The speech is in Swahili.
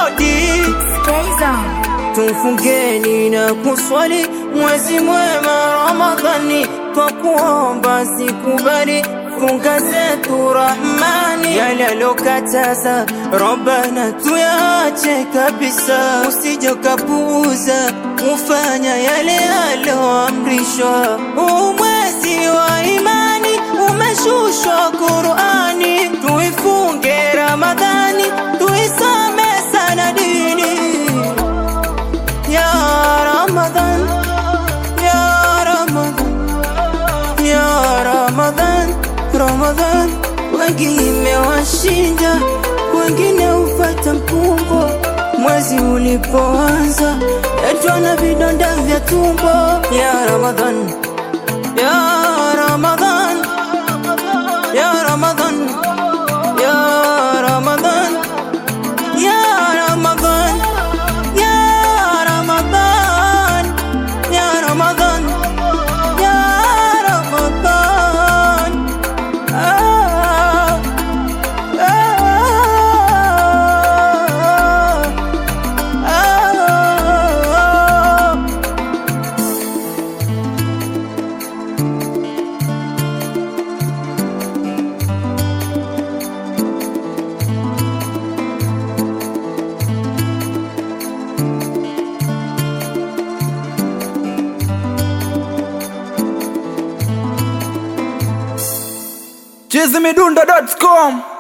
hodi tumfungeni na kuswali mwezi mwema Ramadhani, kwa kuomba sikubali funga zetu Rahmani, yale alokataza Rabbana tuyache kabisa, usije ukapuuza ufanya yale aloamrishwa. Huu mwezi wa imani umeshushwa Qurani, tuifunge Ramadhani, tuisome sana dini ya Ramadhan, ya Ramadhan, ya Ramadhan, Ramadhan. Wengi imewashinda, wengine ufata mkumbo. Mwezi ulipoanza yatwa na vidonda vya tumbo. Ya Ramadhan, ya Ramadhan, ya Ramadhan, ya Ramadhan, ya Ramadhan. Ya Ramadan, Ya Ramadan, Ya Ramadan. Ah, ah, ah. chizimidundo.com